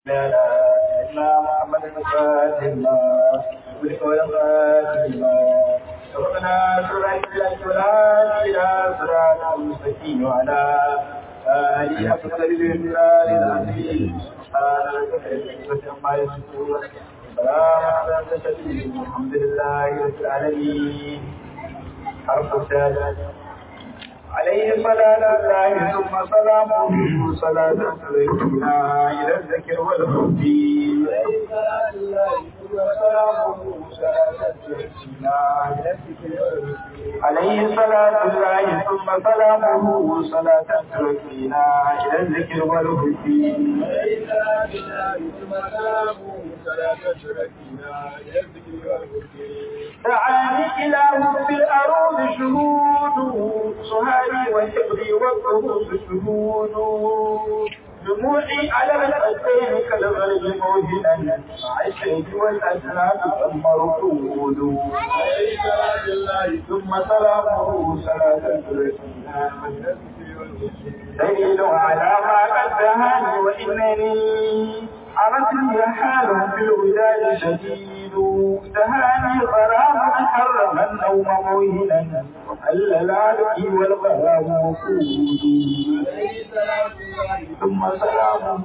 إلا محمد الفاتح ولقول الفاتح ربنا سرعت الأسفلات إلى صراط المستقيم وعلى آله حق قدر الله للعظيم سبحان ربك رب العزة عما يصفون سلام على المرسلين الحمد لله رب العالمين حرف السادة عليه صلاة الله ثم سلامه صلاة تركنا إلى الذكر والهدي عليه صلاة الله ثم سلامه صلاة تركنا إلى الذكر والهدي عليه صلاة الله ثم سلامه صلاة تركنا إلى الذكر والهدي عليه صلاة الله ثم سلامه صلاة تركنا إلى الذكر والهدي دعاني إله في الأرض شهود سهاري وحبري والقبوس شهود دموعي على الخدين كالغرب موهنا مع الشيب والأسنان ثم ركود ثم سلامه صلاة دليل على ما قد دهاني وإنني عرفت حال في الوداد شديد دهاني غرام حرم النوم موهنا وحلل علي والغرام وقود ثم سلامه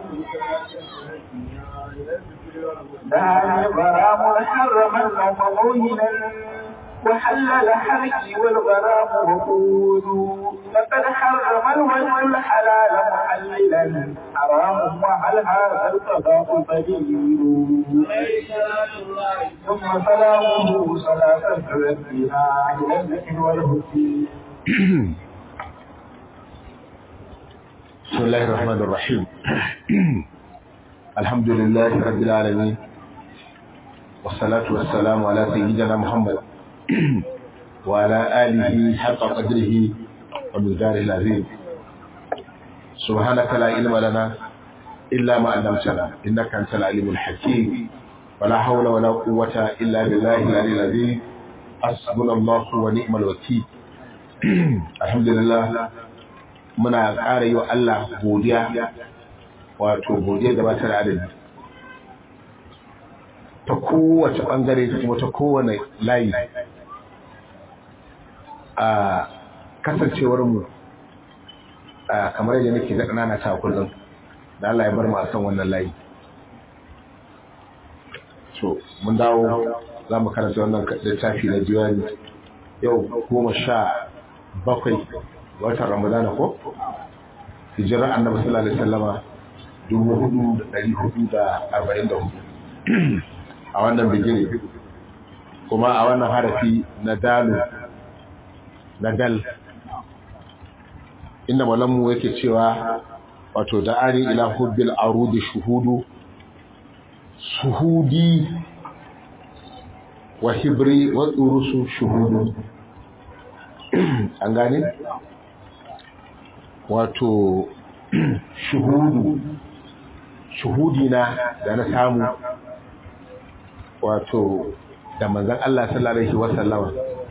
دهاني غرام حرم النوم موهنا وحلل حركي والغرام وقود فقد حرم الوجه الحلال محللا حرام وعلى هذا القضاء دليل ثم سلامه صلاة ربنا إلى الذكر والهدي بسم الله الرحمن الرحيم الحمد لله رب العالمين والصلاة والسلام على سيدنا محمد وعلى آله حق قدره ومقداره العظيم سبحانك لا علم لنا إلا ما علمتنا إنك أنت العليم الحكيم ولا حول ولا قوة إلا بالله العلي العظيم حسبنا الله ونعم الوكيل الحمد لله muna ƙara yi wa Allah godiya wato godiya da ba ta da adadi ta kowace ɓangare ta kuma ta kowane layi a kasancewarmu kamar yadda nake da ƙanana ta kullum da Allah ya bar mu a san wannan layi so mun dawo za mu karanta wannan littafi na diwani yau goma sha bakwai watan ramadana ko hijirar annabi sallallahu alaihi wasallama dubu hudu da ɗari hudu da arba'in da hudu a wannan bigire kuma a wannan harafi na dalu na dal inda malamu yake cewa wato da ari ila hubbil arudi shuhudu shuhudi wa hibri wa tsurusu shuhudu an gane wato shuhudu shuhudi na da na samu wato da manzan Allah sallallahu alaihi wasallama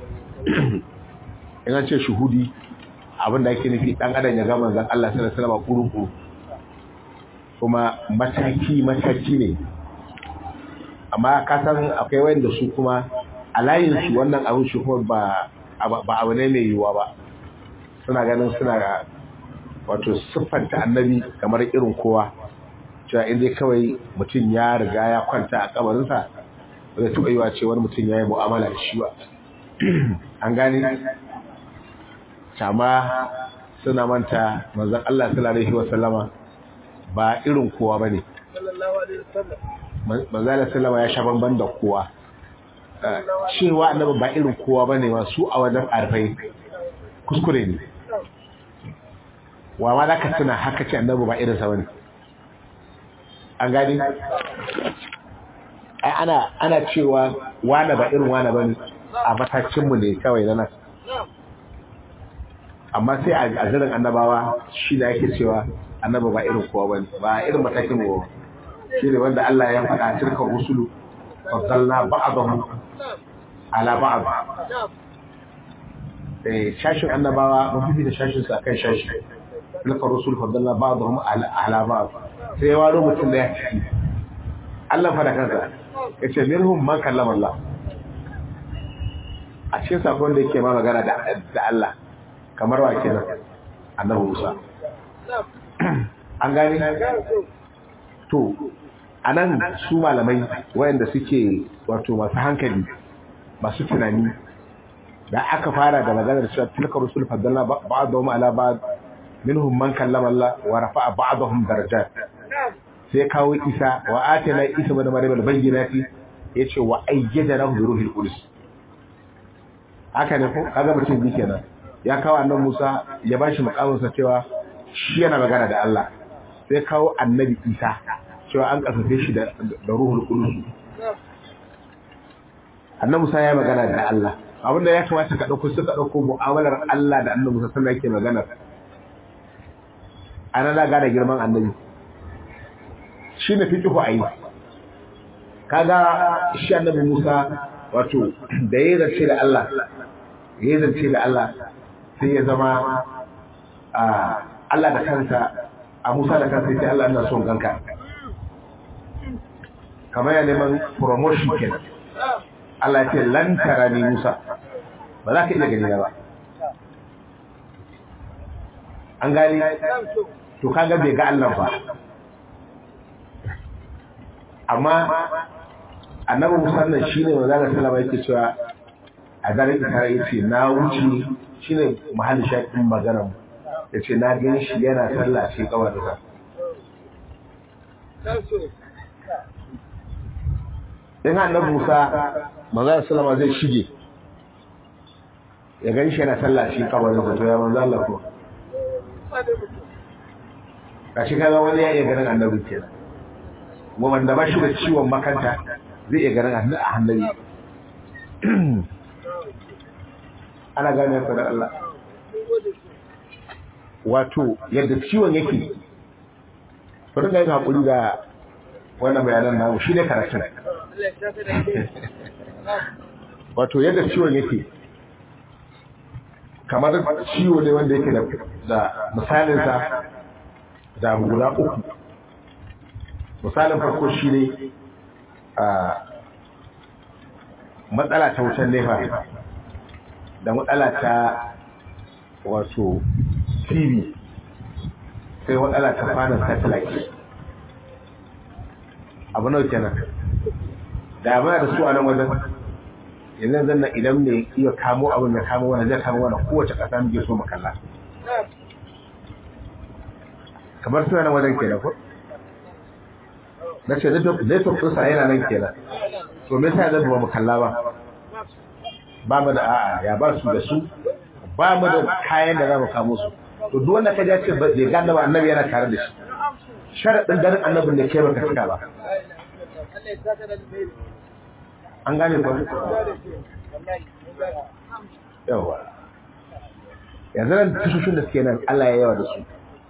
in an ce shuhudi abinda ake nufi dan adam ya ga manzan Allah sallallahu alaihi wasallama kurukuru kuma mataki mataki ne amma ka san akwai wanda su kuma a layin su wannan abin shi kuma ba ba abu ne mai yiwuwa ba suna ganin suna wato siffanta annabi kamar irin kowa cewa in dai kawai mutum ya riga ya kwanta a kabarinsa ba zai taɓa yiwa ce wani mutum ya yi mu'amala da shi ba an gane kama suna manta manzan Allah sallallahu alaihi wasallama ba irin kowa bane manzan Allah sallama ya sha bamban da kowa cewa annabi ba irin kowa bane ma su a wajen arfai kuskure ne wa ma za ka tuna haka ce annabi ba irinsa bane an gani ai ana ana cewa wane ba irin wane bane a matakinmu ne kawai na nan amma sai a zirin annabawa shi da yake cewa annabi ba irin kowa bane ba irin matakin mu shi ne wanda Allah ya faɗa tilka rusulu faddalna ba'dahum ala ba'd eh shashin annabawa mun fi da shashin su akan shashi tilka rusul faddalna ba'dahum ala ba'd sai ya waro mutum da ya ciki Allah fa da kansa yace minhum man kallama Allah a cikin sakon da yake ma magana da da Allah kamar wa kenan annabi Musa an gani to anan su malamai wayanda suke wato masu hankali masu tunani da aka fara da maganar cewa tilka rusul faddalna ba'dahum ala ba'd minhum man kallama Allah wa rafa'a ba'dahum darajat sai kawo Isa wa atina Isa ibn Maryam al-bayyinati yace wa ayyadana bi ruhil qudus haka ne ko kaga mutum bi kenan ya kawo annabi Musa ya bashi mukamin sa cewa shi yana magana da Allah sai kawo annabi Isa cewa an kasafe shi da da ruhul qudus annabi Musa ya magana da Allah abinda ya kamata ka dauko suka dauko mu'amalar Allah da annabi Musa sannan yake magana ana da gane girman annabi shi ne fiqhu ayi kaga shi annabi Musa wato da yayin zance da Allah yayin zance da Allah sai ya zama a Allah da kansa a Musa da kansa sai Allah ina son ganka kamar ya neman promotion kenan Allah ya ce lan tarani Musa ba za ka iya gani ba an gani to kaga bai ga Allah ba amma annabi Musa nan shine wanda Allah sallama yake cewa a daren Isra yace na wuce shine mahallin shakin magana yace na gani shi yana sallah ce kawai da in annabi Musa manzo sallama zai shige ya gani shi yana sallah shi kawai da to ya manzo Allah ko kashi kaga wani ya iya ganin annabi kenan wanda ba shi da ciwon makanta zai iya ganin a hannabi ana gane ku da Allah wato yadda ciwon yake bari ga yin haƙuri da wannan bayanan namu shi ne karatun wato yadda ciwon yake kamar ciwo ne wanda yake da misalinsa da guda uku misalin farko shi ne a matsala ta wucin nefa da matsala ta wato tv sai matsala ta fanin satellite abu nau kenan da muna da su a nan wajen yanzu zan na idan mai iya kamo abin da kamo wani zai kamo wani kowace ƙasa muke so makalla kamar suna nan wajen kenan ko na ce network ɗinsa yana nan kenan to me yasa zan ba mu kalla ba ba mu da a'a ya ba su da su ba mu da kayan da za mu kamo su to duk wanda ka ja ce bai gane ba annabi yana tare da shi sharaɗin ganin annabin da ke baka cika ba an gane ba yawa yanzu nan tashoshin da suke nan Allah ya yawa da su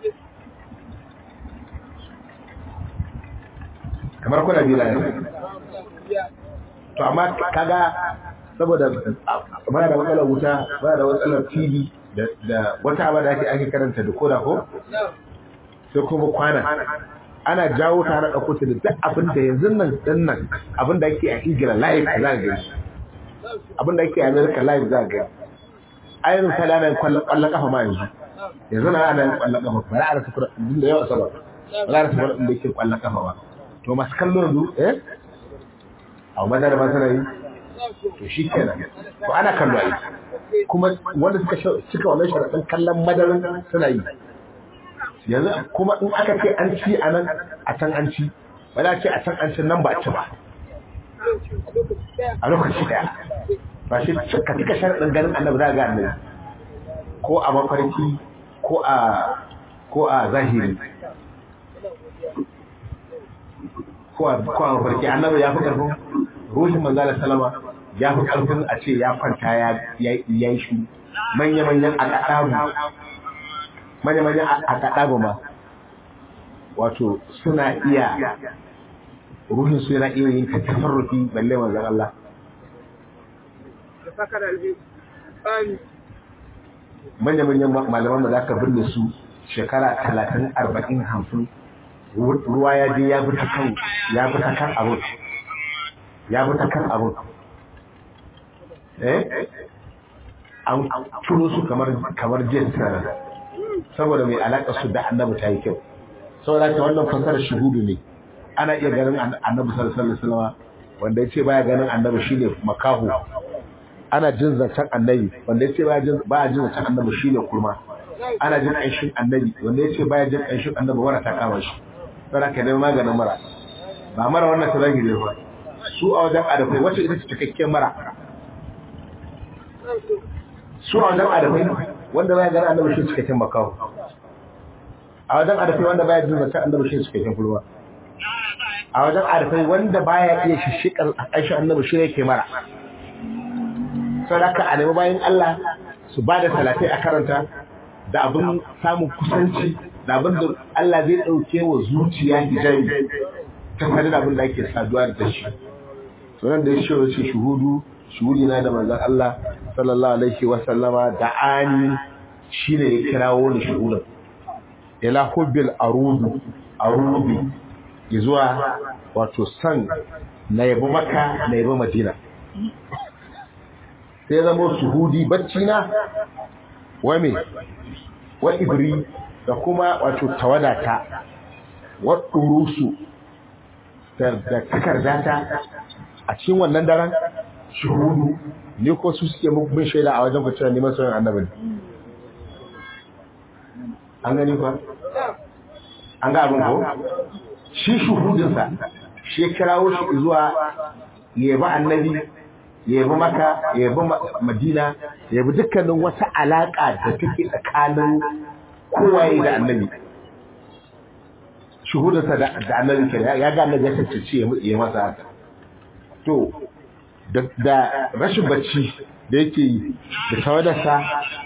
kamar kuna bila yanzu to amma kaga saboda muna da matsalar wuta muna da matsalar tv da wata abu da ake ake karanta da koda ko sai kuma kwana ana jawo ta na ɗauko ta da duk abin da yanzu nan ɗin nan abin da ake a ingila live za ga gani abin da ake a america live za ga gani ainihin misali ana yin kwallon kafa ma yanzu yanzu na ana yin kwallon kafa ba za a rasa kuɗin da yawa sama ba za a rasa kuɗin da yake kwallon kafa ba to masu kallo yanzu eh a madar ba suna yi to shi kenan to ana kallo a yi kuma wanda suka cika wannan sharaɗin kallon madarin suna yi yanzu kuma in aka ce an ci a nan a can an ci ba za ce a can an ci nan ba a ci ba a lokaci daya ba shi ka cika sharaɗin ganin annabi za ga annabi ko a mafarki ko a ko a zahiri ko a mafarki annabi ya fi ƙarfin ruhin manzala salama ya fi ƙarfin a ce ya kwanta ya yi shi manya-manyan a kaɗabu manya-manyan a kaɗabu ma wato suna iya ruhin su yana iya yin tasarrufi balle manzan Allah manya-manyan malaman da za ka binne su shekara talatin arba'in hamsin ruwa ya je ya bi ta kan ya bi ta kan abun ya bi ta kan abun eh an turo su kamar kamar jin saboda mai alaƙa su da annabi ta yi kyau saboda ta wannan fasarar shuhudu ne ana iya ganin annabi sallallahu alaihi wasallam wanda yace baya ganin annabi shine makahu ana jin zancen annabi wanda yace baya jin baya jin zancen annabi shine kurma ana jin ƙanshin annabi wanda yace baya jin ƙanshin annabi wara ta kama shi saboda ka dai maganin mara ba mara wannan ta zagi ne ba su a wajen adafai wacce ita ce cikakken mara su a wajen adafai wanda baya ganin annabi shi cikakken makahu a wajen adafai wanda baya jin zancen annabi shi cikakken kurma a wajen arifai wanda baya iya shishikar aisha annabi shi yake mara sadaka a nemi bayan Allah su ba da salatai a karanta da abin samun kusanci da abin da Allah zai ɗauke wa zuciya hijabi ta sadu da abin da ake saduwa da shi sunan da ya ce wace shuhudu shuhudi na da manzon Allah sallallahu alaihi wa sallama da ani shine ya kirawo ni shuhudin ila hubbil arudu arubi zuwa wato san na yabi maka na yabi madina sai zama shuhudi bacci na wame wa ibri da kuma wato tawadata wa ɗurusu da takardata a cikin wannan daren shuhudu ne ko su suke bin shaida a wajen kwanciyar neman sauyin annabin an gani ba an ga abin ko shi shuhudinsa shi ya kirawo shi zuwa yabi annabi yabi maka yabi madina yabi dukkanin wata alaka da take tsakanin kowaye da annabi shuhudinsa da annabi ke ya ga annabi ya cancanci ya masa haka to da rashin bacci da yake yi da tawadarsa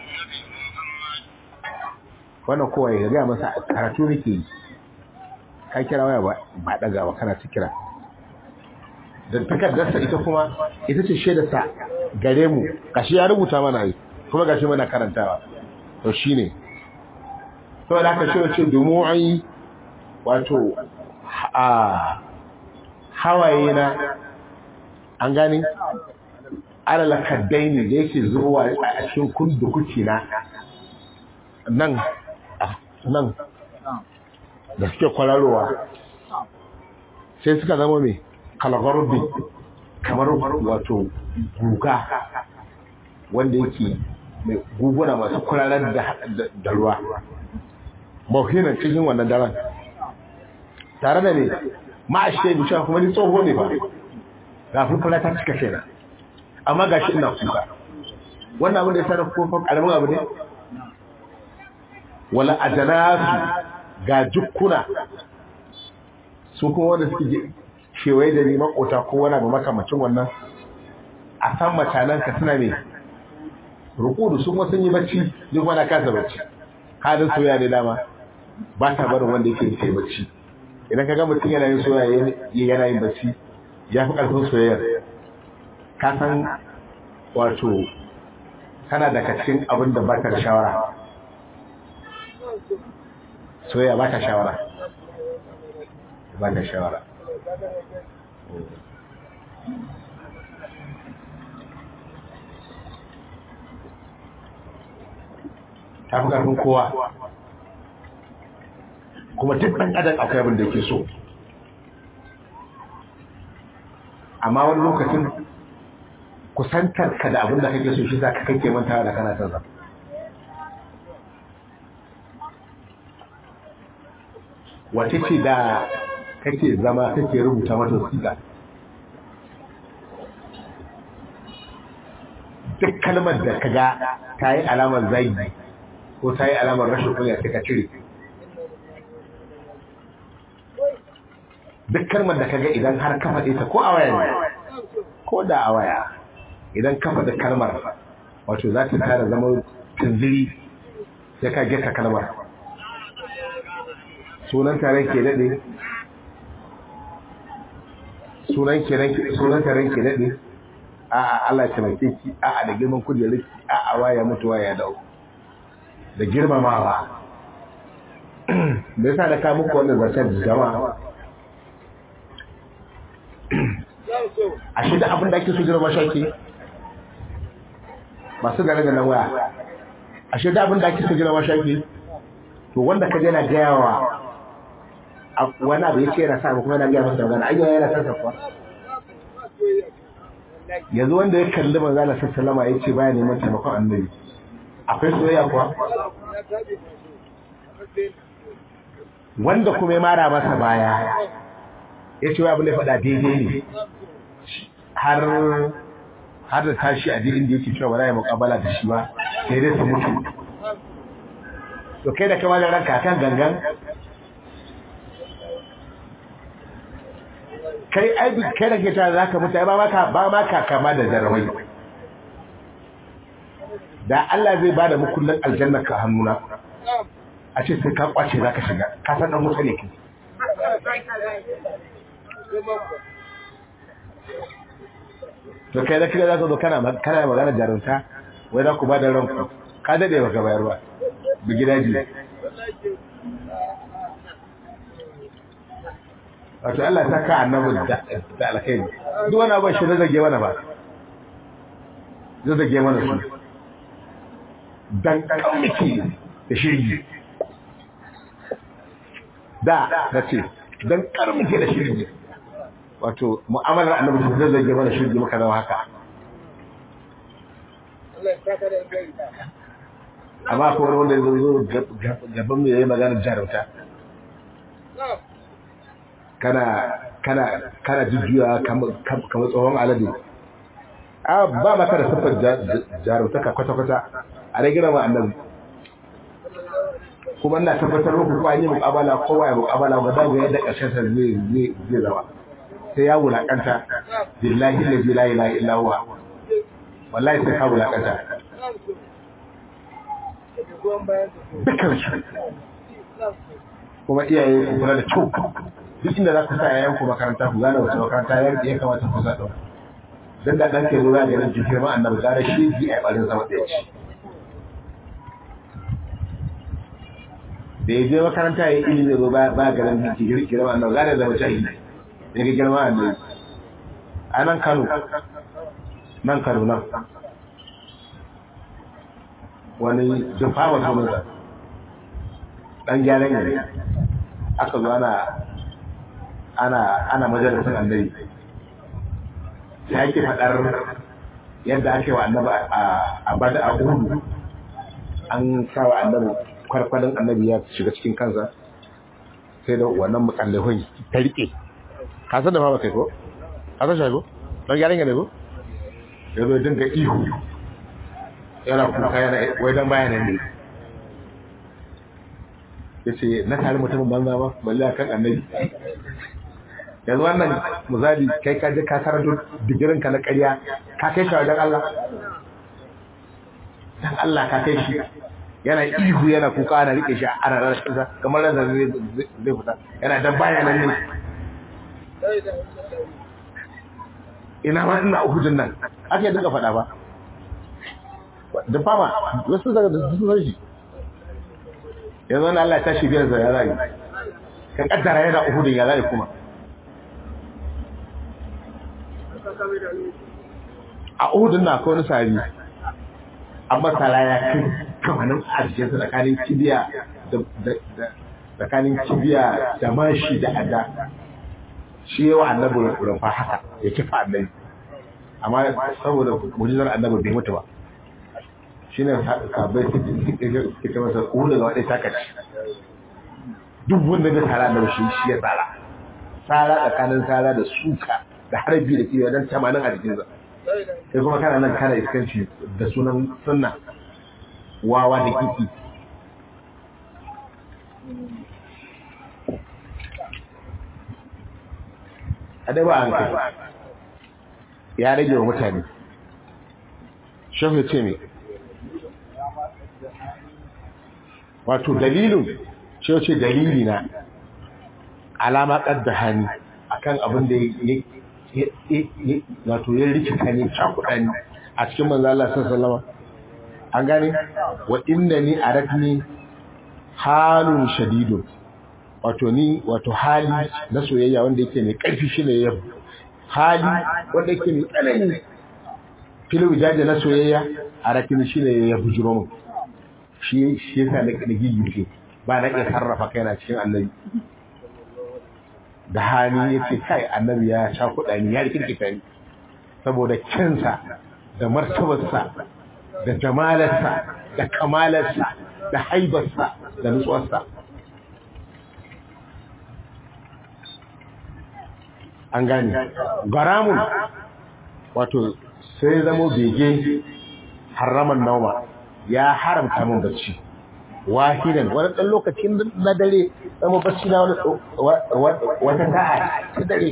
wannan kowaye ya gaya masa karatu nake yi ka kira waya ba daga ba kana ta kira da takardarsa ita kuma ita ce shaidarsa gare mu gashi ya rubuta mana yi kuma gashi mana karantawa to shine to da aka ce ce dumu'i wato a hawaye na an gani alala kaddaini da yake zuwa a cikin kundukuki na nan nan da suke kwararowa sai suka zama mai kalagarbi kamar wato guga wanda yake mai guguna masu kwararar da ruwa mauhinan cikin wannan daren tare da ne ma'ashe da cewa kuma ni tsoho ne ba ga fulfula ta cika kenan amma ga shi ina kuka wannan abin da ya sanar kofar ƙaramin abu ne wala ajanasu ga jukkuna su kuma wanda suke kewaye da ni makota ko wani abu makamacin wannan a san matanan ka suna ne rukudu sun wasu yi bacci duk wani kasa bacci halin soya ne dama ba ta barin wanda yake yake bacci idan ka ga mutum yana yin soya yana yin bacci ya fi ƙarfin soyayyar ka san wato kana daga cikin abin da ba ka da shawara soyayya ba ta shawara ba ta shawara ta fi ƙarfin kowa kuma duk ɗan adam akwai abin da yake so amma wani lokacin kusantar ka da abin da kake so shi za ka kake mantawa da kana son wace ce da kake zama kake rubuta mata wasiƙa duk kalmar da ka ga ta yi alamar zagi ko ta yi alamar rashin kunya sai ka cire duk kalmar da ka ga idan har ka faɗe ta ko a waya ne ko da a waya idan ka faɗi kalmar wato za ta tara zama tunziri sai ka gesa kalmar sunan taron ke daɗe sunan sunan taron ke daɗe a a Allah ya taimake ki a a da girman kujerar ki a a waya mutu waya dau da girmamawa me yasa da ka muku wannan zancen jama'a a shi da abin da ake so girma shaki masu gane da nan waya a shi da abin da ake so girma shaki to wanda ka je na gaya wa wani abu ya ce yana sa kuma yana gaya masa magana ayyuka yana san safa yanzu wanda ya kalli manzo Allah sallallahu alaihi ya ce baya neman taimakon annabi akwai soyayya kuwa wanda kuma ya mara masa baya ya ce wai abin da ya faɗa daidai ne har har da tashi a dinin da yake cewa ba za ya muƙabala da shi ba sai dai su mutu to kai da kama da ranka kan gangan kai ai kai da ke tare zaka mutu ba maka ba maka kama da jarumai da Allah zai bada mukullin aljanna ka hannuna a ce sai ka kwace zaka shiga ka san dan mutu ne kai to kai da kika zaka zo kana kana magana jarumta wai za ku ba da ranku ka dade baka bayar ba bi gidaji wato Allah ta ka annabi da alkhairi duk wani abin shi da zage mana ba zai zage mana su dan kammiki da shirgi da na ce dan karmiki da shirgi wato mu'amalar annabi shi zai zage mana shirgi muka zama haka amma ko wani wanda ya zo gaban mu yayi magana jarumta kana kana kana jujjuya kamar tsohon alade a ba maka da siffar jarumtaka kwata-kwata a rage rama annabi kuma ina tabbatar muku ko an yi muƙabala kowa ya muƙabala ba za ku yadda ƙarshen sa zai zai zama sai ya wulaƙanta billahi la la ilaha illa huwa wallahi sai ka wulaƙanta dukkan shi kuma iyaye ku kula da kyau duk inda za ku sa yayan ku makaranta ku gane wace makaranta ya ya kamata ku sa ɗau dan da ɗan ke zuwa ga nan jikin ma annabi gara shi ji a ɓarin sama ɗaya ci da ya je makaranta ya yi ilimi zo ba ba garin jikin girma annabi gara zama jahili ya ga girma annabi a nan Kano nan Kano nan wani jufawa sunansa ɗan gyaran yare aka zo ana ana ana majalisar annabi sai ake faɗar yadda ake wa annabi a bada a uhudu an sa wa annabi kwarkwalin annabi ya shiga cikin kansa sai da wannan mukallafin ta rike ka san da ma kai ko ka san shi ko dan gyaran ne ko ya zo dinga ihu yana kuka yana wai dan bayanan ne yace na tare mutumin banza ba balle akan annabi yanzu wannan misali kai ka je ka karanto digirin ka na ƙarya ka kai shi wajen Allah dan Allah ka kai shi yana ihu yana kuka ana rike shi ana rashin sa kamar ran zai zai fita yana dan bayanan ne ina ma ina uhudun nan ake dinga faɗa ba da fama wasu daga da su san shi yanzu wani Allah ta shi biyar da ya rayu ka kaddara yana uhudun ya rayu kuma a uhudun na akwai wani sari an masara ya kai kamanin arzikinsa tsakanin kibiya da tsakanin kibiya da mashi da ada shi yawa annabi rumfa haka ya kifa annabi amma saboda mujizar annabi bai mutu ba shi ne sabai suke masa ƙulu da waɗai takaci duk wanda da tsara da shi shi ya tsara tsara tsakanin tsara da suka da harbi da kiwa don tamanin a jikinsa sai kuma kana nan kana iskanci da sunan sunna wawa da kiki a dai ba an kai ya rage wa mutane shehu ya ce ne wato dalilin ce ce dalili na alama kadda hani akan abin da ya wato ya rikita ne cakuɗa ne a cikin manzo Allah sallallahu an gane wa innani aradni halun shadidun wato ni wato hali na soyayya wanda yake mai ƙarfi shine ya hali wanda yake mai tsanani filu jaje na soyayya a rakin shine ya bujuro mun shi shi yasa na gigi ce ba na iya sarrafa kaina cikin annabi da hali yace kai annabi ya sha kuɗa ya rikirkita ni saboda kinsa da martabarsa da jamalarsa da kamalarsa da haibarsa da nutsuwarsa an gane garamun wato sai zamo bege haraman nauma ya haramta min bacci wahidan wani ɗan lokacin na dare zama bacci na wata ta'a ta dare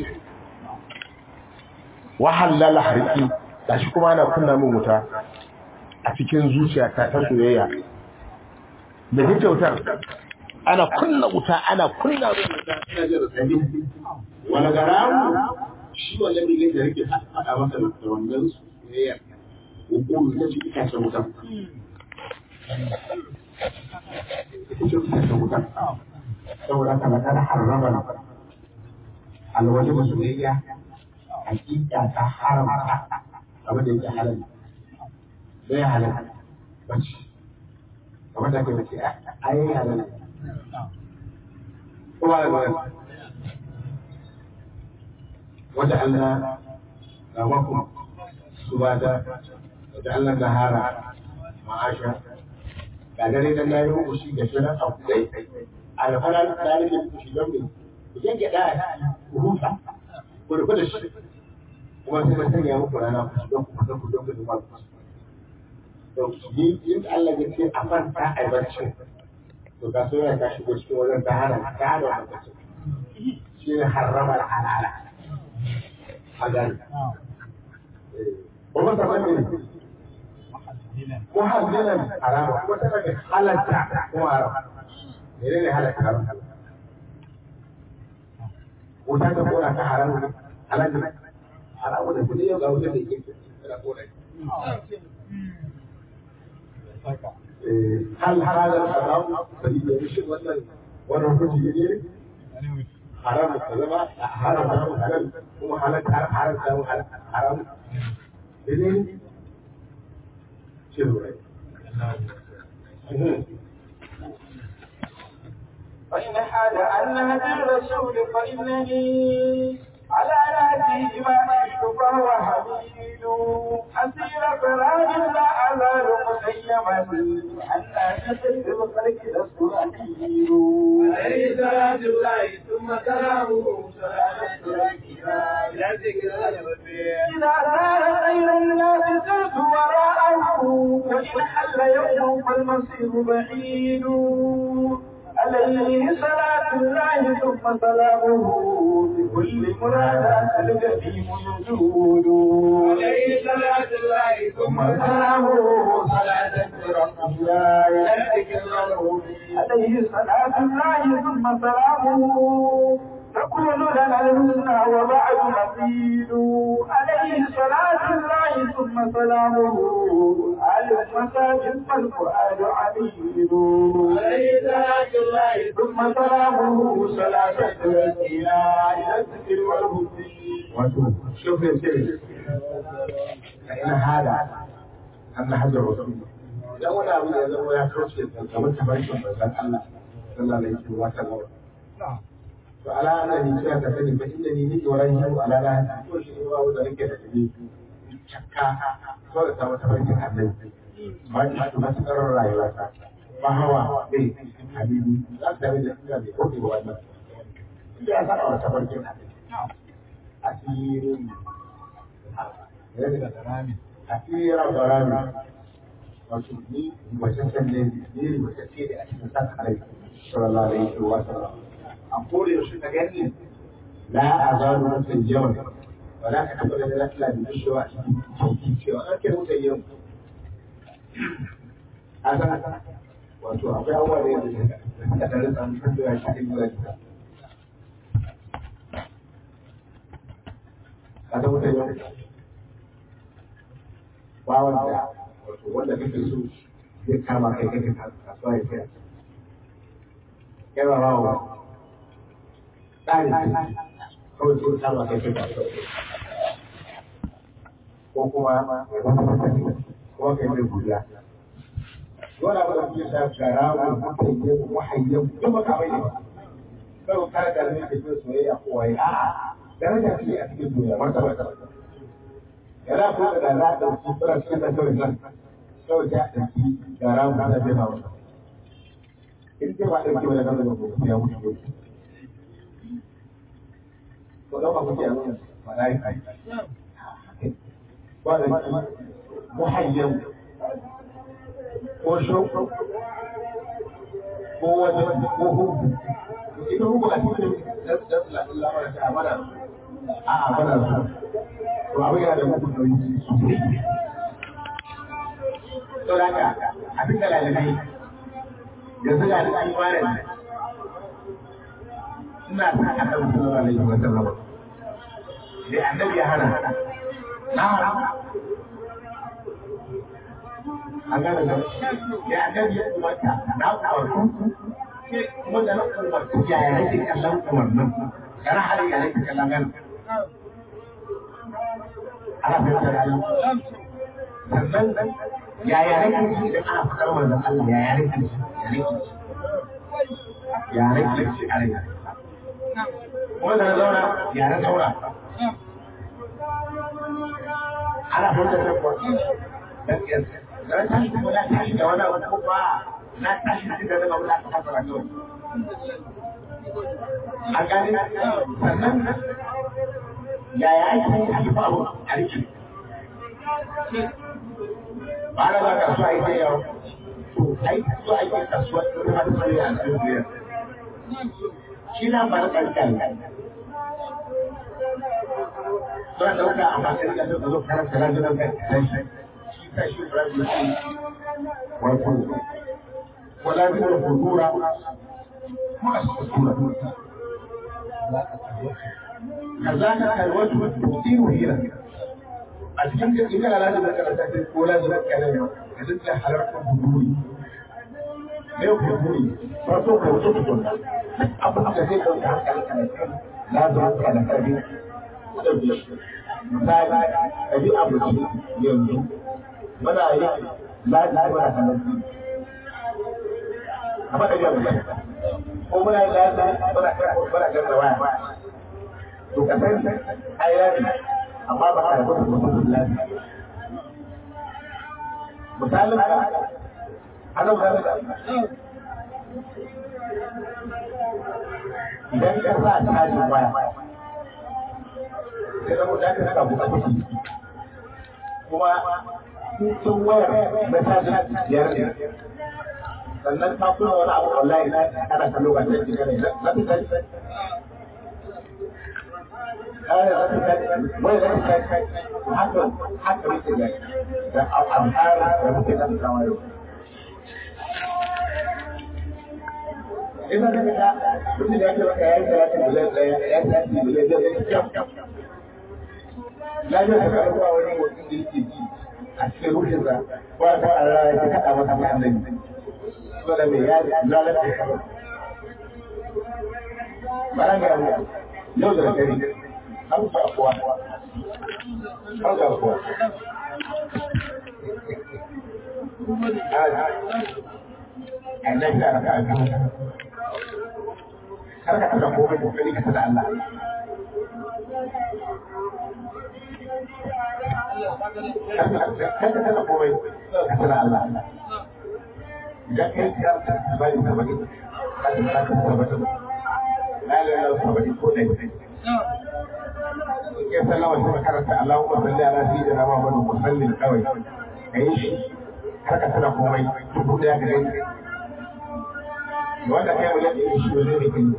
wahallala harki gashi kuma ana kunna min wuta a cikin zuciyata ta soyayya da ji kyautar ana kunna wuta ana kunna min wuta ina jin rasabi wani garamu shi wannan bilin da yake faɗa maka da wannan soyayya hukuru ita ce itacen wuta saboda haka na kada harrama alwaje soyayya hakika ta haramta abin da yake halal bai halal bace kamar da kai ce ai halal kuma da ba wata Allah ga maku subata wata Allah nahara ma'asha ga dare dan nayi muku shi da shirin abu dai alfaran dalilin ku shi don ku yanke da ku huta ku rufe da shi kuma sai mun sanya muku rana ku don ku fita ku don ku zuwa ku to yi in Allah ya ce a fanta a barci to ka so ya ka shigo cikin wajen ta hana ta hana wannan barci shi ne harrama halala a gani kuma ta sani ko hadinan harama kuma tana da halatta ko haram menene halatta haram ko ta ta kora ta haram halatta haramu da kudi yau ga wutar da yake da kona hal hadal haram sai da shi wannan wannan kuji ne haram ka zama haram haram halal kuma halal haram haram haram ne shi فإن حال عن نهج الرسول فإنني على نهجه ما عشت فهو حميد أسير فراج لا أزال مسيما أن أشد الخلق لست أكيد عليه صلاة الله ثم سلامه صلاة إلى ذكر الربيع إذا كان خير الناس سرت وراءه وإن حل يوم فالمصير بعيد عليه صلاة الله ثم سلامه بكل مراد الجحيم يجود عليه صلاة الله ثم سلامه صلاة ربنا إلى ذكر الربيع عليه صلاة الله ثم سلامه تكون لنا الحسنى وبعد مزيد عليه صلاة الله ثم سلامه على المساجد والفؤاد عبيد عليه صلاة الله ثم سلامه صلاة تؤدينا إلى الذكر والهدي wato shofin sai ina hada an na hajjar wasu idan wani abu da ya zama ya kauce kamar tabarkin manzan Allah sallallahu alaihi wa sallam to ala ana ni cewa ka sani fa inda ni nake waran yau ala na to shi ne ba wanda nake da tabi cakka so da sama tabarkin annabi ba ni hadu matukar rayuwa ta ba hawa bai habibi za ka da ina bai koke ba wannan inda ya saba wa tabarkin annabi asirin asirin barami wato ni ribataccen ne ni ribatacce ne a cikin san alai sallallahu alaihi wa sallam a kore yaushe ka gani la azalu mutan yawan ba za ka taɓa da lafiya da bishewa a cikin cewa an ke mutan yawan a san wato akwai abubuwa da yadda da ta rasa mutan da ya shi kan yi ka mutan yawan bawan da wato wanda kake so zai kama kai kake kasuwa ya kai yawa bawa ɗari kawai sun samu kai kai ko kuma kuma kai mai guda dole ba da ke sa gara ko mutum ne ko hayyan duk ba ka bai ne kawai ka da ne ke soyayya ko wai a daraja ce a cikin duniya martaba yana ko da za ta su fara cikin da kawai nan kawai ta ɗauki gara ko ta bai hawa in ce ba ɗauki wani gaba da ko ya mutu ko ko ɗauka kuke a nuna ba na yi kai ba da muhayyan ko shauku ko wajen ko hubu ita hubu a cikin lamarin ta mana a mana su to abin yana da mutu da yi to da ka abin da lalabai yanzu ga da imanin ina sa a kan sallallahu alaihi wa sallam da annabi ya hana na an gane da ya annabi ya umarta na umartu kuma da na umartu ya ya rage kallon umarnin kana hali ya rage kallon gan ana fahimtar ayi sannan ya ya rage shi da ana fitar manzon Allah ya ya rage shi ya rage shi ya rage shi a rage kuma da na zauna ya na zauna ana fahimtar da kuwa dan tashi kuma na tashi da wani abu kuma na tashi da daga wani abu ta fara kawai a gani sannan yaya ake yi a kifa abu a rikin ba na za kasuwa ita yau to ai so ake kasuwa ta kuma ta tsaye a cikin biyar shi na ba na ƙarƙa ne Don ɗauka a matsayin da zo zo karanta rajunan kai shi kashi rabi wato wala bi da fudura ma asura kazaka kalwatu tusiru hira a cikin da ina la da karanta sai ko la da kana yau da dukkan halartar buduri ne buduri ba so ka wuce ku da abu da zai dauka hankali kan la da kana kabi da biya misali kabi abu yanzu muna yi lafiya muna halarci a faɗa jan mai ko muna yi lafiya muna muna kan waya to ka san ayyari amma ba ka rubuta mutum lafiya misalin ka ana wutar da idan ka sa tajin waya sai da mutum ka saka buƙatu kuma sun wayar na tajin biyar ne sannan ta kuma wani abu wallahi na ana kallo ba sai kika ne za ta tashi kare za ta tashi wai za ta tashi haka haka muke da da al'amfar da muke da kawo yau Ina da kaga mutum ya ce maka ya yi talatin biliyan ɗaya ya tashi biliyan ɗaya ya kyau. Na je ka ga wani mutum da yake ji a cikin ruhinsa ba ta Allah ya kaɗa masa mai annabi saboda mai ya lalata ya bara ga yau da dare an fa kuwa an ga kuwa annabi da aka aka kar ka tada komai kokari ka tada Allah kada kada komai ka tana Allah idan kai ya bari ka bari ka tana ka tabbata la la la sabani ko dai ke sallama sai karanta Allahumma salli ala sayyidina Muhammadin musallin kawai kai shi kar ka tana komai duk da ka gani wanda kai mu yadda shi ne ne kai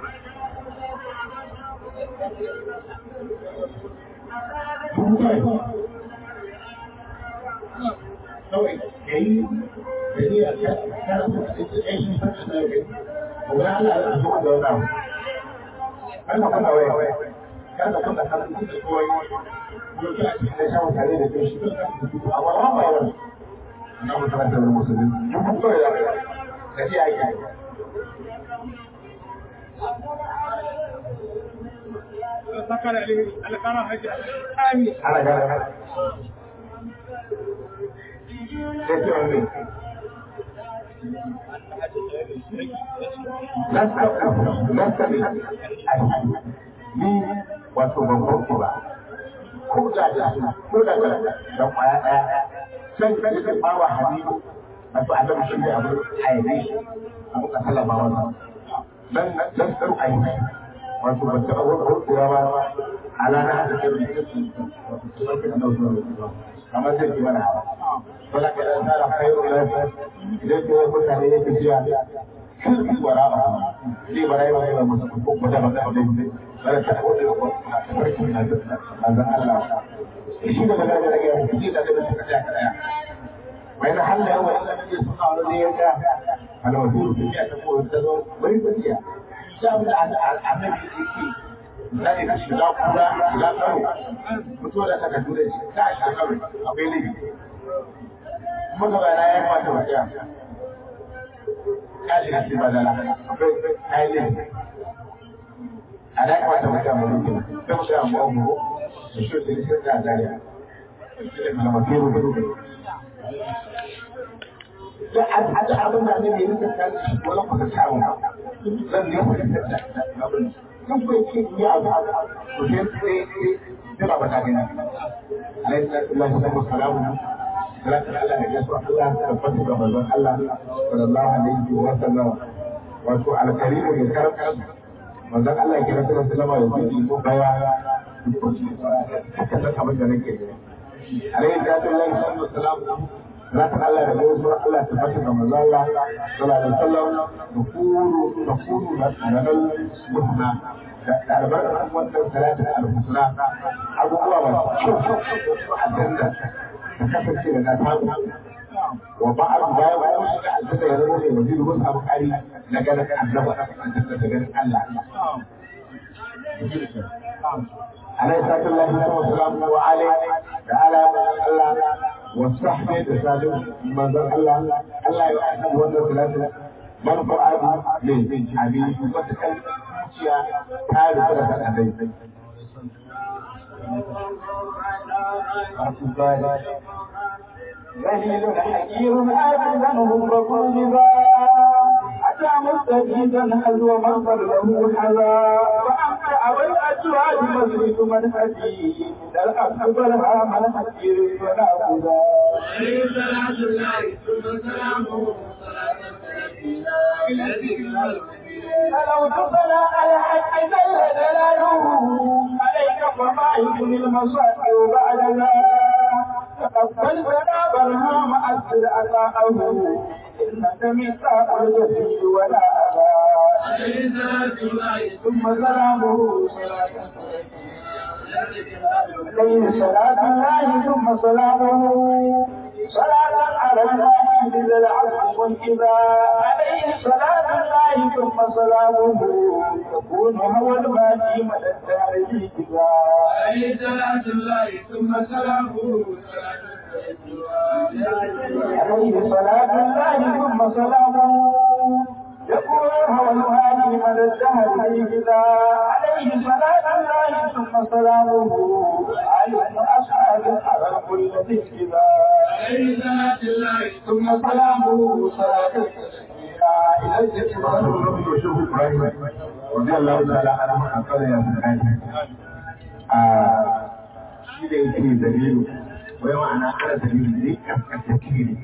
kawai ka yi da ni a kan shi fashin da kai kuma Allah ya zuwa da wani abu kan ka kuna waya kan ka kuna kan su da kawai yau kina cikin da shan tare da kai shi kan ka su amma ba ba wani na mutum da wani musulmi duk kawai da kai ka ji aiki ana gane sai ce wani lasta ne ni wato ban kwanku ba ko da da ko da da da kwaya daya sai sai da bawa habibu wato annabi shi ne abu haife shi abu ka sallama wannan dan dan dan ai wato ban taɓa wani kura ba ala na hada kai da shi wato kuma kin da zuwa kamar zai ki mana wala ka da tsara khairu lafi idan ko mutane ya tafiya kan wara ba zai bara yi wani musu ko kuma da ba da wani bara ta ko da ko ta farki na da manzon Allah shi da daga daga ya shi da daga suka tsaya kada wai na halla yawa illa ne suna wani ne yanka ana wato ya ta ko ta zo bari ta tiya da mu da annabi yake za ka shiga kura shiga karo mutuwa da saka dure shi ta shiga karo akwai laifi kuma gaba na ya kwata wajen ya shiga cikin badala akwai kayan laifi a da ya kwata wajen mulkin sai mu shiga mu abu da shi da shi da zariya da mafiru da da abin da ne mai rinka kan wani kuka samu zan ne ku da abin kan ku yake yi abu to sai sai sai ba ta gani alaihi salatu wassalamu salatin Allah da gaisuwa Allah ta tabbata ga manzon Allah sallallahu alaihi wa sallam wato alkarimu mai karam manzon Allah ya kira sallallahu alaihi wa sallam ya ko baya haka san abin da nake alaihi salatu wassalamu Zatan Allah da gaisuwa Allah ta tabbata ga manzon Allah sallallahu alaihi wa sallam da kuru da kuru da ranar muhna da albarkar wannan salatin al-husna abubuwa masu kyau a janna ta kasance da na samu wa ba'ad bayan wani shiga aljanna ya zama mai wajen wasu abu kari na ganin annaba aljanna da ganin Allah عليه الصلاة والسلام والسلام وعليه تعالى الله والصحبة تسالم من ذا الله الله يعلم وانا ثلاثة من فعل من حبيب وتكلم تعالى ثلاثة أبي ذليل حكيم آذنه فقلبا أتى مستجيدا حزو مغفر له حذا وأنت أبى الأجواد مسجد من حديد الأرض بلها من حكير ولا خذا عليه صلاة الله ثم سلامه فلو تصلى على حق جل جلاله عليك فما يكون المصائب بعدنا تقبل فلا برهام أسر أداءه إنك ميثاق الجسد ولا أذى عليه صلاة الله ثم سلامه عليه صلاة الله ثم سلامه صلاة على الماء بذا العفو والكباء عليه صلاة الله ثم سلامه يكون هو الماء مدى الدار في كباء عليه صلاة الله ثم سلامه عليه صلاة الله ثم سلامه يكون هو الهادي مدى الدهر في كباء عليه صلاة الله ثم سلامه على أصحاب الحرم الذي كباء عليه صلاة الله ثم سلامه صلاة إلى الجبال رضي الله تعالى عنه عن قرية سبحانه shi da yake dalilu wai ma'ana ana dalilu ne kaskantacce ne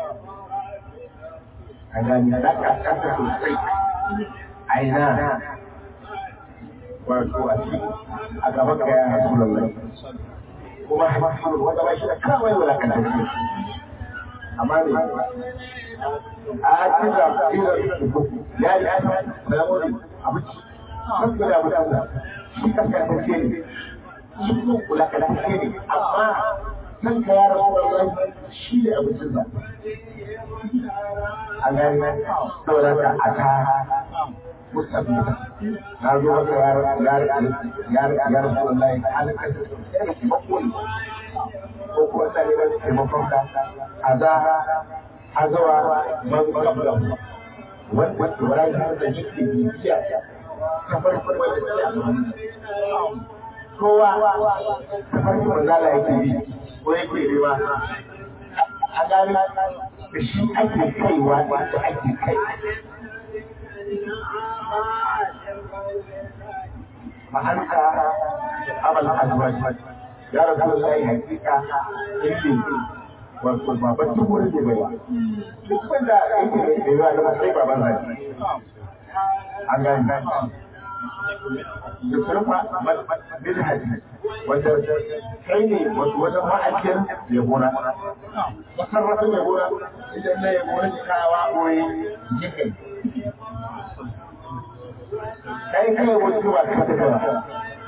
a gani na kaskanta sosai aina wato a ci a gaban ka ya rasu lallai kuma haifar wanda ba shi da kawai wulakantacce amma ne a cikin da ya yi asa da wani abinci kan da abinci shi kaskantacce ne shi kuma wulakantacce ne amma nan ka ya rasu lallai shi ne abincin da a gani saboda ka a ta musamman na zo maka ya rasu lallai an kasance da taimako ne ko kuma tsare da taimakon ka a za a zawa man kabla wanda Ibrahim da yake bibiya tafarki wanda ke a gaban kowa tafarki manzala yake bi ko yake rewa a gani da shi ake kaiwa da ake kai ma'anta abal azwaj ya rasulullahi hakika yake wato baban duk wurin da bai duk wanda yake da rewa da sai baban zai an gani da surfa bin hadisi wanda kai ne wajen ma'ajiyar yabona masarrafin yabona idan na yabona kawa koyi jikin kai kai wasu ba ka ta kawa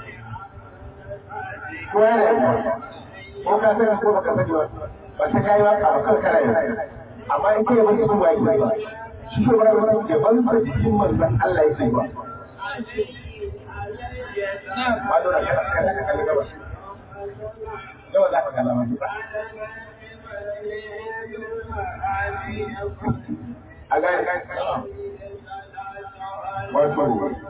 ko ya da ko ka sani ko baka sani ba ba ta kai waka ba kan kana yau amma in kai wasu ba yi ba shi ba wani yaban da jikin manzon Allah yake ba ma dora kada kada ka kalli gaba yawa za ka kalla ma a ga wato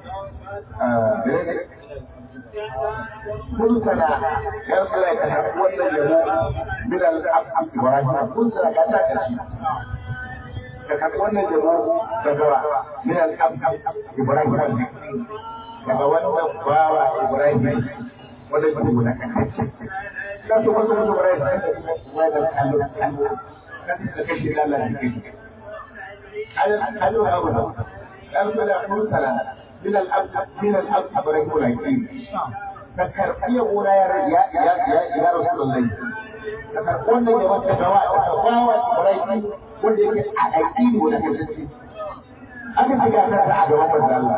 kun sana yar kula ka san wannan yabo min al-ab ibrahim kun sana ka ta kashi ka karɓi wannan yabo daga min al-ab ibrahim daga wannan bawa Ibrahim wanda ke guda kan to wasu wasu Ibrahim wai da kallo kallo kan da kashi Allah da kashi alal kallo ya guda dan da kun sala min al ab min al ab Ibrahim laki ka karbi gona ya ya ya ya Rasulullahi ka karbi wannan da wata bawa bawa Ibrahim wanda yake a aiki ne da kashi aka shiga ta a gaban manzo Allah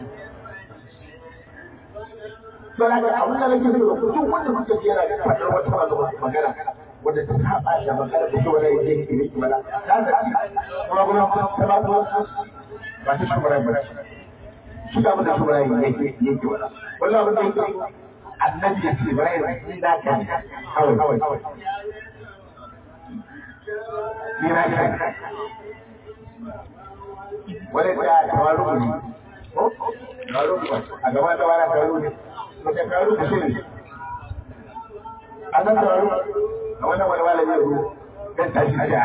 Saboda da abin da nake so da duk wanda kuka ji yana faɗar wata magana wanda ta saba da magana da wanda yake ke miki mana ta da kuma kuma ta ba ko ba ta shugaba ba shi da abin da shugaba yake yake wala wallahi abin da yake annabi ya ce bara yin da ka kawai kawai ni na kai wani da tawaru ne a gaba da wani tawaru ne da tawaru da shi a nan tawaru a wannan wani wani ne ruwa dan tashi da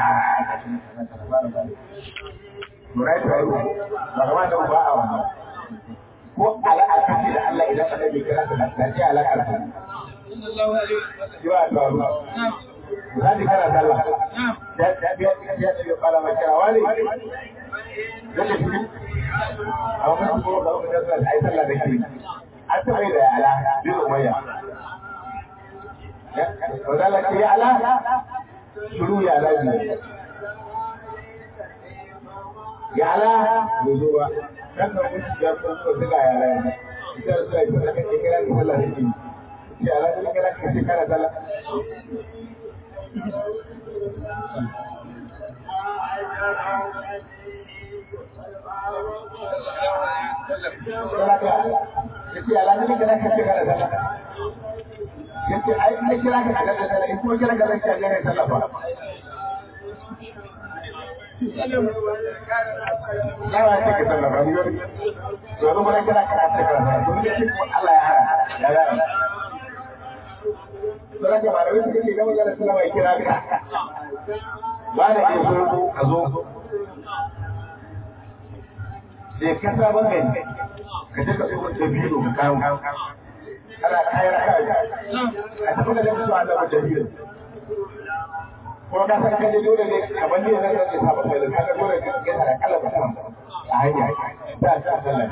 Turai tawaru ba gaba da ba a wannan ko al'akaci da Allah idan annabi kira ta da ce alaƙar ta Yiwa tawaru Zani kana sallah. Ya ya ya ya ya fara makira wani. Yadda shi a wani kuma ga wani da ai sallah da shi. An taɓa yi da ala bin umayya. Wadala ce ya ala shuru ya ala biyu. Ya ala bai zo ba. Kan ka mutu ya kuma so suka ya ala ya. Ita da suka yi ta kake kira da sallah da shi. Ya ala da kira ka ce kana sallah. yace alamin da nake kira da sallah yace ai ne kira ka da sallah in kuma kira ka da sallah ne sallah ba Lawa ce ka sallah ba yau to zo mun kira ka da sallah to ne shi Allah ya hara ya ga Saboda ba da wani kake gama da sallah mai kira ka ba da ke so ka zo da ka saba gani ka je ka so da biyu ka kawo kana kayar ka a tafi da su Allah da biyu ko ka san kaje dole ne kamar ne na da saba kai ka ga dole ka ga da kala ba a hanya ta ta sallah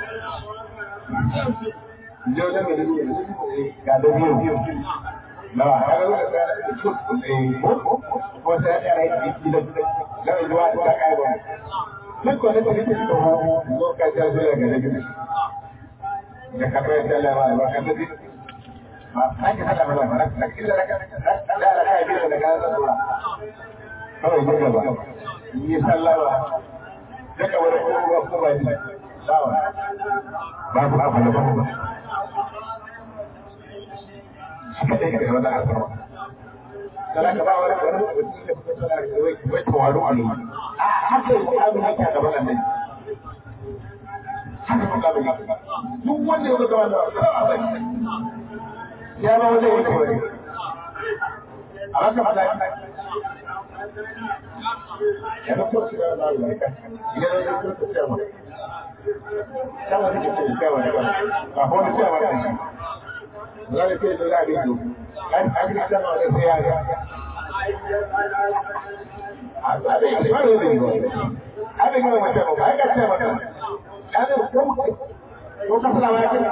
Yau da mai ga da biyu nawa kaga dole ka da su ko ko sai ya rai gidan da zuwa ta kai ba duk wani da nake da hu lokacin zuwa ga nabi da ka bai da lawa ba ka nabi ba ka ka da ba ba ka killa da ka da da kai bi da ka da zuwa kawai ne gaba yi sallawa da ka wani ko ko ba ni sawa babu abu da babu haka dai ka da asara sana ka ba wani wani mutum da kuma sana da wai wai tawaru a nuna a haka yi abin haka a gaban annabi haka haka kuma kabari duk wanda ya gaba da ya ba wanda ya kawai a haka fada ya ba ko shi da Allah ya ka idan ya ko ta ma kama take ce ka wa ba ba ko ne ta ma da shi zai ce da da bidu an an ga ta ma da sai ya ga a ba da ba da ne abin gina mace ba ba ya ce mata ya ne ko ko ka fara ma ce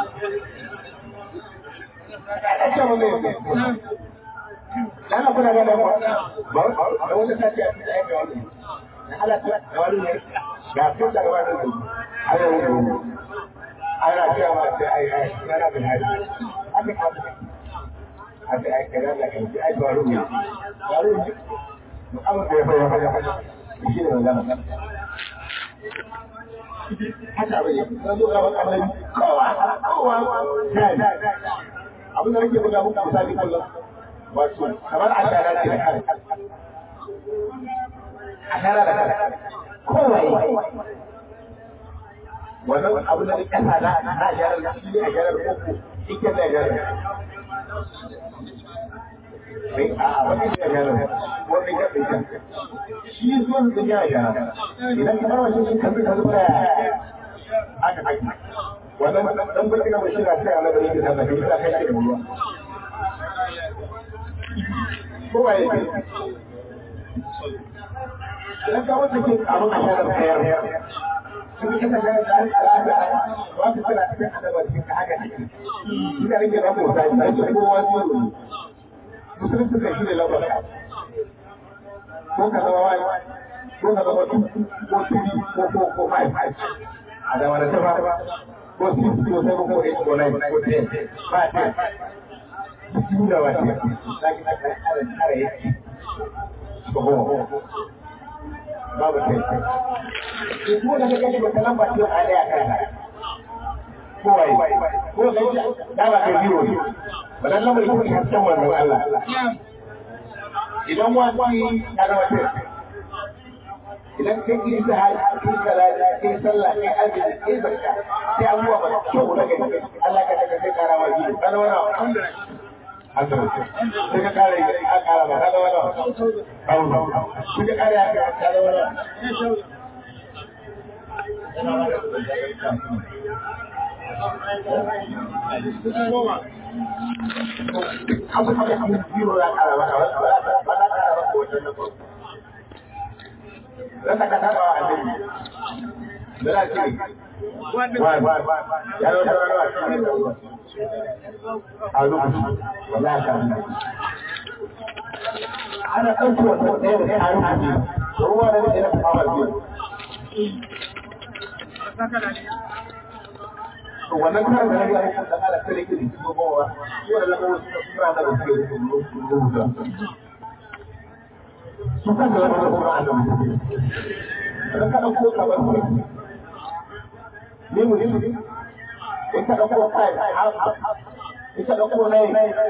ya ce mun ne dan kuna ga da ba da wanda ta ce a cikin ayyuka wani na halaka da wani ne ga tun da wani ne ana yi ana cewa sai ai ai kana bin hali aka ka aka ai kana da kai ai baro ne baro ne amma da ya fara fara shi ne magana haka bai na zo ga annabi kowa kowa kai abin da nake buga muku misali kullum wato kamar a shara ce da kai a shara da kai kowa wannan abin da kasa na na shara da shi ne a shara koko ike da shara sai a wani da shara wani da shara shi zuwan da ya ya idan kamar wajen shi kazi kazi ba aka aka wannan dan bulli na bashira sai Allah da yake da kai da kai da ruwa ko waye ke idan ka wata ke abun a shara kayar sun yi kasa da al'ada ba su tana cikin adaba cikin ka haka ne ina rike da mota sai ce kowa zuwa musulunci kai shi ne labar ko ka zama wani ko ka zama two ko three ko four ko five a da wani tafa ko six ko seven ko eight ko nine ko ten ba ten duk da wani za ki aka kare kare yake ko ho babu ten ko da ka gani ba lamba ce a daya kana ko wai ko ga ji da ba kai biro ne ba dan lamba ita ce hasken wannan Allah idan wani ya zama ce idan kai yi ta hali kai salati kai sallah kai azumi kai zakka sai abubuwa ba kyau na gani Allah ka daga kai kara ma biyu kana wani sai ka kare a kara ba kana wani sai ka kare a kara wani abu da abu biyu ya kara ba ba ba kara ba ko wata Rasa kata bawa annabi. Bela ce. Wai. Ya zo da rawa. A rubutu. Wallahi ka. Ana ɗauki wata ɗaya da a rubutu. Ruwa da ɗaya da fama biyu. To wannan karan da nake aikin da Allah sai yake da gobawa. Yau da lamarin suka fara da rubutu. su kan da wani zama a nan idan ka ɗauko kamar ku ne mu ne in ka ɗauko kai in ka ɗauko nai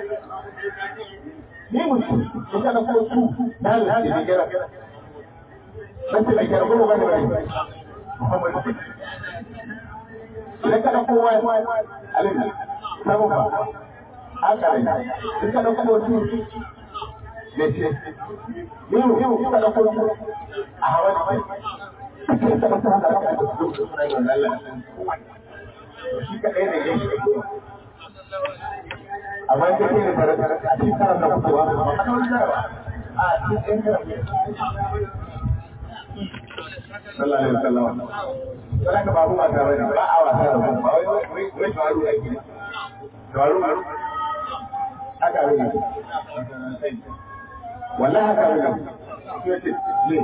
ne mu in ka ɗauko su na da shi da gara dan ta gara ko ba da idan ka ɗauko wai alin samu ba haka ne in ka ɗauko su ne ce yau yau kuka da kuma a hawa ne kake da kuma da kuma shi ka ɗaya da yake amma da ke da tare tare a cikin karan da kuma ba a wani jarawa a cikin ɗan sallallahu alaihi wasallam sai ka babu mata bane ba a wasa da ba wai wai wai faru ake faru haka ne wallahi haka ne yace ne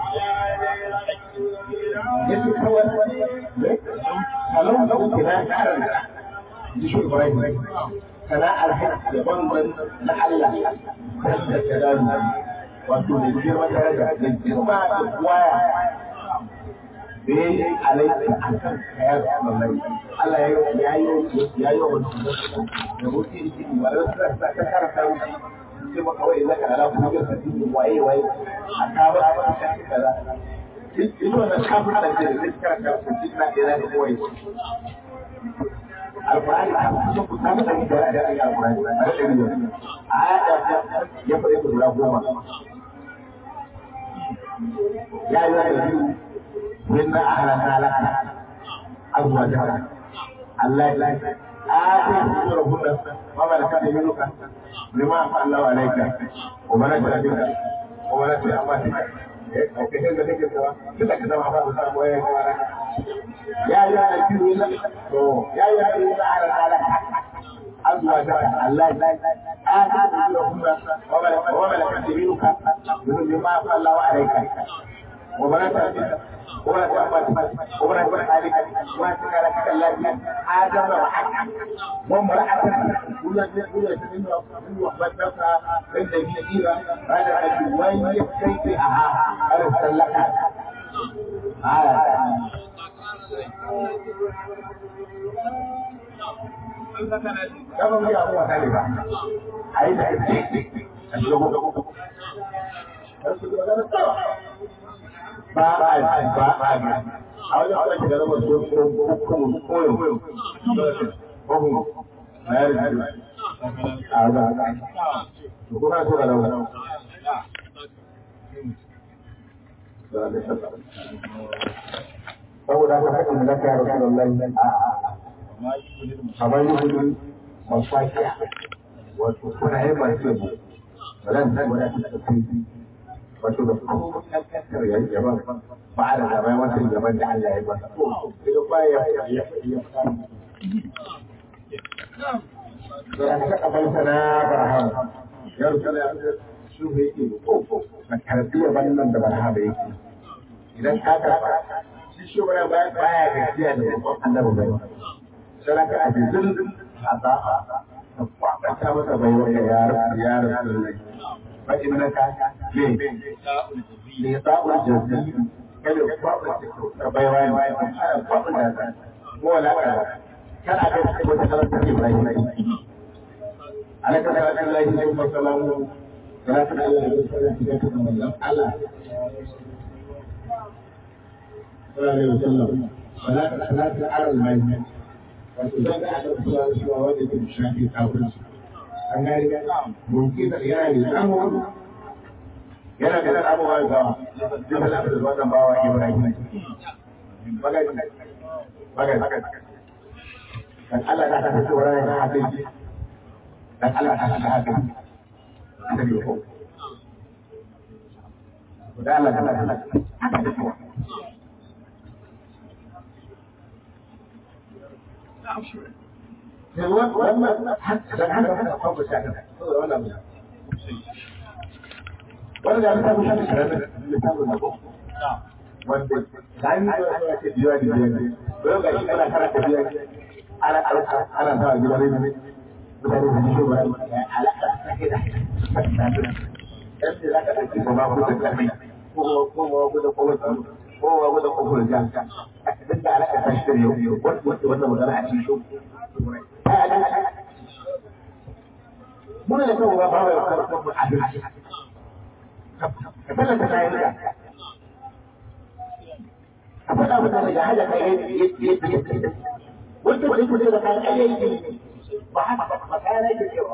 yace kawai ne kalau da kuke na karan ji shi Ibrahim kana alhaji da banban na Allah da kalamu wato da girma daraja da girma da waya da ya yi alaika a kan kayar mallai Allah ya yi ya yi wa mutum da mutum yake ba da su ta karanta wuce sai maka wai zaka ala kuma ga sabbin waye waye a ka ba a cikin kaza ita wannan kafin da ke da zai karanta su ji na ɗaya da kowai alƙur'ani a kusa ku samu da gida a daɗin alƙur'ani a da ɗari yau a ya ya faɗi ku guda goma ya yi wani biyu min na ahalanta laka abuwa jara Allah ya آتي أجورهن وما لك يمينك بما أفعل الله عليك وبنات أبيك وبنات أخواتك وكثير من ذلك كذا كذا ما بعض الأمر وين يا يا الذين يا يا الذين على على أزواجك الله آتي أجورهن وما لك يمينك بما أفعل الله عليك وبنات أبيك ولا تأمل ولا تقول عليك ولا تقول لك الذي آدم وحكم وامرأة ولا تقول من من وحبتك من الذين هذا الوين يكفي أها أرسل لك كما هي هو ثالثا عايز ba a ba a ga a wajen kuma shiga zama so ko kuma koyo ko na yari a wajen haka to kuma so ga zama saboda haka haɗin da ka yaro kan Allah a kamar yi hudu mafakiya wato kuna yin masu yabo ran nan wadda ta kai wato da kuma kankantar ya yi yaban ba da zaben wancan yaban da Allah ya masa daga baya ya ya da ka kabal sana barham ya rusala ya su ne yake ko na karbi yaban nan da barham yake idan ka karba shi shi bara baya baya gajiya da babban annabi bai saraka a bizin a ba a ta masa bai wa ya ya rasulullahi فإنك ليه؟ لإطاء الجزيل كلو فضل بيوان فضل هذا هو لا كان أكيد وتكلم في إبراهيم على كلام الله عليه وسلم ثلاثة الله عليه وسلم على صلى الله عليه وسلم ولا ثلاثة على الميت وتزكى على رسول الله صلى الله عليه وسلم الشافعي كافر an gani mumkin yana da samu yana da abubuwa da duk da abin da wannan bawa Ibrahim magani magani dan Allah ta ta ce wannan da hadisi dan Allah ta ta hadisi da ko dan Allah ta ta ta wannan dan haka kana kwamba shi haka saboda wannan wannan da ta kusa da karatu da ta kusa ko wanda dan yi da ke biya da biya ko ga shi kana karanta biya ana ana ana ta gida ne ne mutane da shi ba alaka take da yadda za ka ɗauki ba ku da karfi ko ko ko da ko ko ko da ko da jan duk da alaka ta shi da yau wannan magana a cikin muna da kawo ba ba ya karɓar mu adalci ka fara ta kayan da ka faɗa mu daga haja kai yadda yadda wanda wani kusa da kayan ayyuka ba haka ba ba kayan ayyuka cewa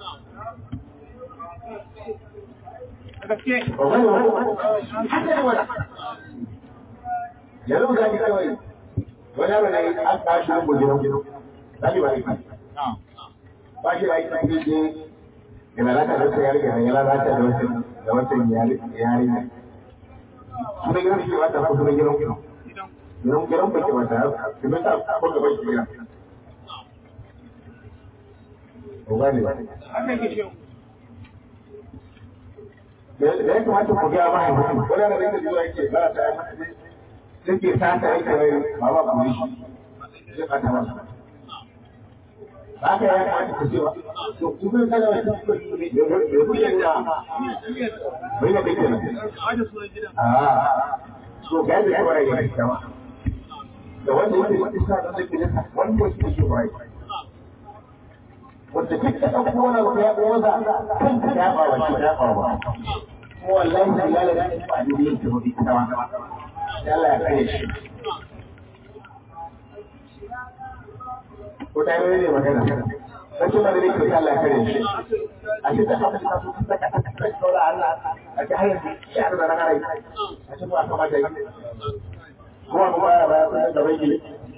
haka ne wani yanzu ga ni kawai wani abu ne an tashi rumbu gidan Tadi balik. Bagi lagi lagi di Gimana kan dosa yari kan Gimana raja dosa Dosa yari yari Sudah kira sih wata Aku sudah kira kira Kira kira pergi wata Cuma tak Aku tak boleh kira Bukan ni Jadi cuma tu pergi apa yang Boleh ada itu juga ini Kalau saya Sedikit sasa itu Bawa polisi Dia kata masalah haka ya kamata ku cewa to kuma kana wata bai kuke da bai da kake nan a so ga da shawara ya yi kama da wanda yake da isa da zai kida wanda yake shi bai wanda duk da ɗauko wani abu ya ɗaya za kan ka ya ba shi ya ba ba kuma wallahi da ya lalata ba da yake da ita ba Allah ya kare shi ko ta yi ne magana sai kuma da ne Allah ya kare shi a ce ta haka ta su ta ka ta ka saura Allah a ce hayar shi a da rana a ce ba kamata yi kuma ba ya ba ya da bai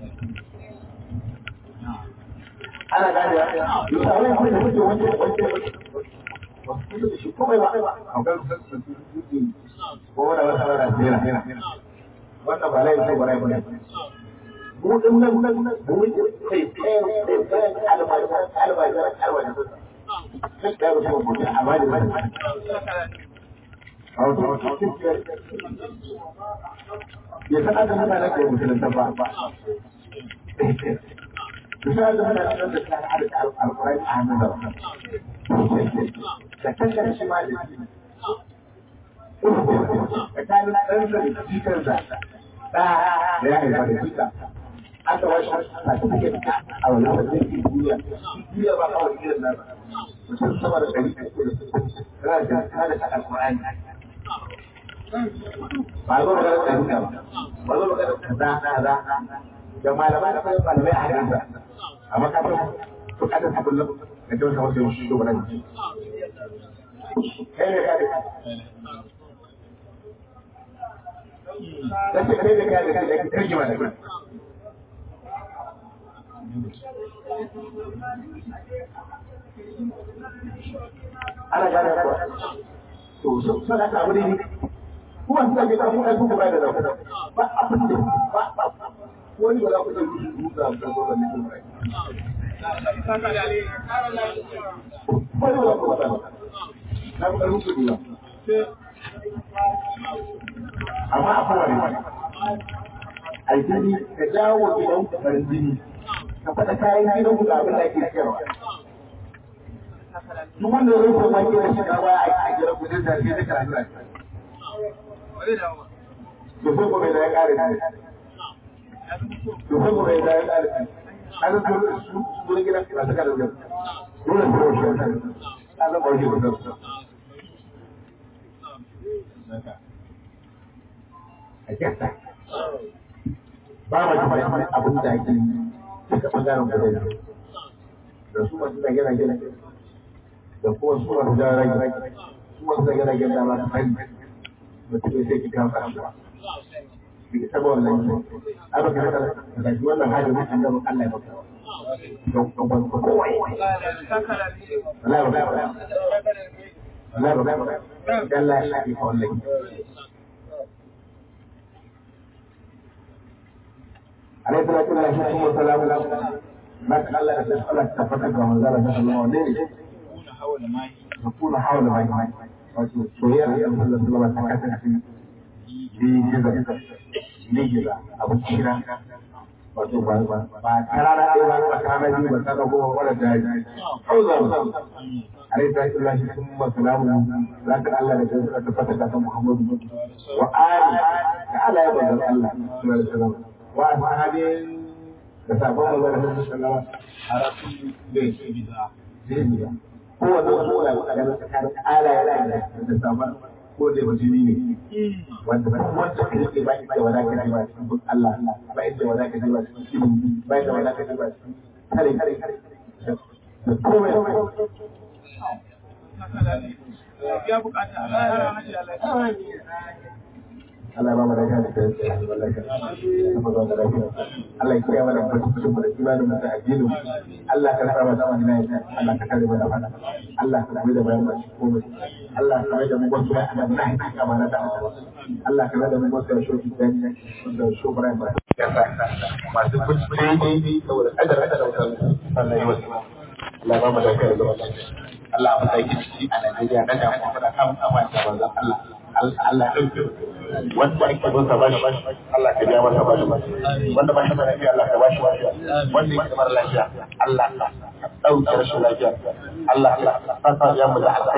ana gane ya yi tsawon kuma da kuke wanke wanke wasu da shi komai ba a kan ko wanda wata wata tsira wannan ba laifin ba laifin ne mu din nan nan mu yi kai kai kai almajiran almajiran almajiran duk da wasu mutum amma da wani ya san aka hana na kai musulunta ba misali muna nan da ta harka alƙur'ani a hannun da da kankan shi ma da shi tsakanin ɗansa da jikar da ɗa da ya haifa da jika aka wasu certificate a wani wajen ke duniya duniya ba kawai irin nan mutum sama da ɗari tana da tana da alƙur'ani ba zo magana da jika ba ba zo magana da kaza kaza da malamai da kuma malamai a hannunsa amma ka san bukatar ta kullum ka ce wata wasu shi ko bana ji kai ne ka da ka ce kai ne ka da da ki tarjima da kai ana gane ko to so so da ka wuri kuma sai ka ga kuma kuma da da ba abin da ba ba wani ba za ku ɗauki shi duka a kan gwamnan nufin rai. Wani ba za ku faɗa ba. Na fi ƙarfin kuɗi ba. Amma a kowane ba. Aljini ka jawo gidan ku farin jini. Ka faɗa kayan gidan ku ga abin da ake siyarwa. Duk wanda zai kuma ke da shiga baya a gidan ku zai zafi zai karatu a cikin. Da sai kuma da ya ƙare ne. to sai gobe da ya tsare an zo su gurin gidan ba ta kada gidan dole su roshi an zan bar shi da su a kyasta ba ma ji mai abin da ake duka bangaren guda biyu da su masu da gina gina da kuma su masu da rage su masu da gina gina ma su fari mutum ya sai ki kawo kasuwa saboda wannan aka kira ta da shi wannan hajji ne an gaba Allah ya baka don don ban ko wai Allah ya baka Allah ya baka Allah ya shafi ko wallahi alaihi salatu wa salamu maka Allah ya tafi Allah ta fata ga manzo Allah sallallahu alaihi wa sallam yakuna hawla mai wato soyayya Allah sallallahu alaihi wa sallam ta kasance bi jiza nigira abin kira wato ba ba karara ɗaya ba ba karara biyu ba sana goma wala daji hauza ba alai ta shi lashi sun masalamu za ka Allah da kai suka tabbata da kan Muhammadu wa ali da Allah ya bazar Allah sallallahu alaihi wasallam wa ashabin da sabon manzon Allah sallallahu alaihi wasallam harafin da yake bida zai bida kowanne wani wani da tsakanin ala ya da sabon ko da musulmi ne wanda ba wanda ka rike ba da wadaka ne ba cikin Allah ba inda wadaka ne ba cikin ilimi ba inda wadaka ne ba cikin kare kare kare da komai ya bukata Allah ya rama shi Allah Allah ya ba mu lafiya da kai Allah ya ba mu lafiya Allah ya kiyaye mana mutuncin mu da imanin mu da addinin mu Allah ka sa mu zaman lafiya Allah ka kare mu da fada Allah ka kare da bayan mu komai Allah ka kare da mu wasu ya ana na hakika ma na da Allah ka kare da mu wasu ya shoki dan da shobran ba masu kuɗi saboda kadar da wutar Allah ya wasu Allah ba mu lafiya da zaman lafiya Allah a matsayin ciki a Najeriya na da kuma da kan kama da manzon Allah Allah ya ɗauke wanda ake bin sa bashi Allah ka biya masa bashi wanda ba shi da lafiya Allah ka bashi lafiya wanda yake da mara lafiya Allah ka ɗauke rashin lafiya Allah ka sa ya mu da alƙa